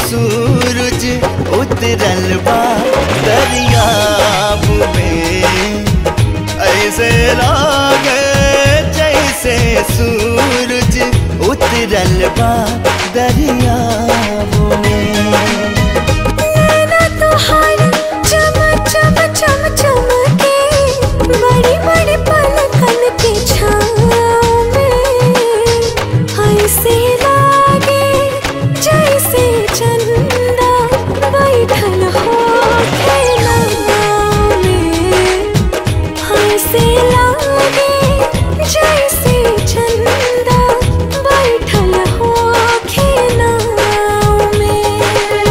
सूरज उतरल बा दरियाब में ऐसे लागे जैसे सूरज उतरल बा दरियाब में नैना तोहार चम चम चम चमके बड़ी बड़ी पलकन के छाँव में ऐसे लागे जैसे चंदा बैठल हो खेलनाव में ऐसे लागे जैसे चंदा बैठल हो खेलनाव में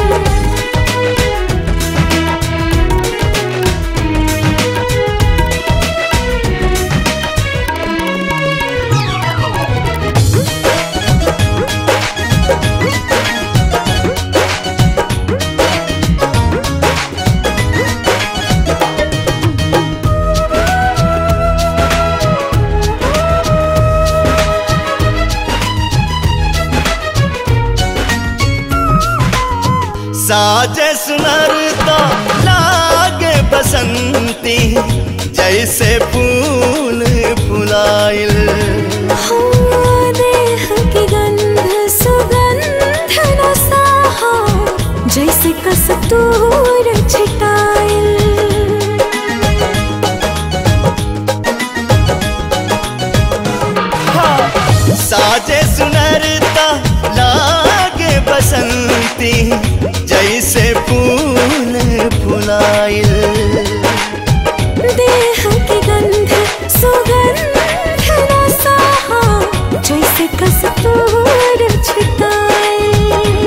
साजे सुनरता लागे बसंती जैसे फूल फुलाइल हो देह की गंध सुगंध रसाहा जैसे कस्तूर छिटाइल साजे सुनरता लागे बसंती जैसे फूल फुलाइल देह की गंध सुगंध रसाहा जैसे कस्तूर छिटाइल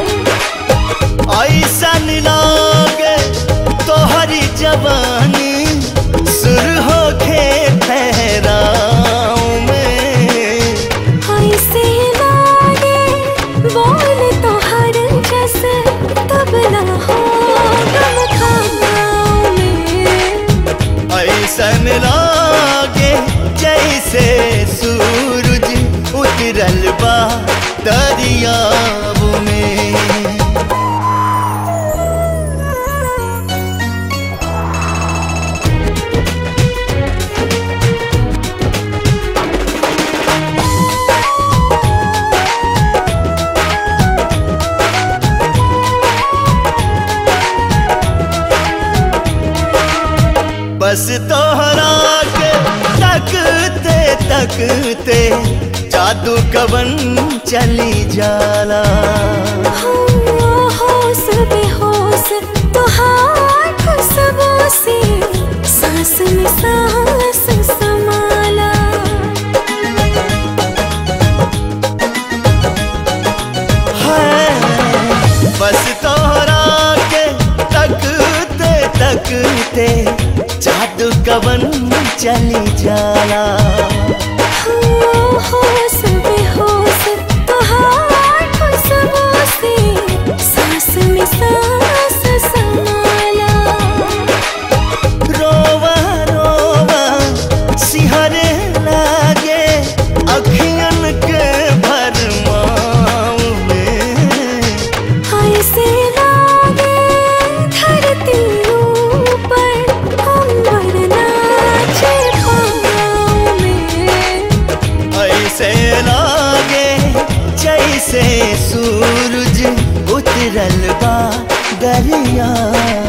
ऐसन लागे तोहरी जवानी सुर होखे ठहराव में ऐसे लागे बोल तो हर जैसे तबला हो गम खानाओं में ऐसन लागे जैसे सूरज उतरल बा दरियाब में बस तोहरा के तकते तकते जादू कवन चली जाला हो होश बेहोश तुहार खुशबू से सांस में सांस समाला है बस तोहरा के तकते तकते जादू कवन चली जाला हो होश बेहोश तुहार खुशबू से सांस में सांस समाला रोवा रोवा सिहरे लागे अखियन के भरमाव में ऐसे लागे धरती ऊपर अंबर नाचे पाँव में ऐसे लागे जैसे सूरज उतरल बा दरिया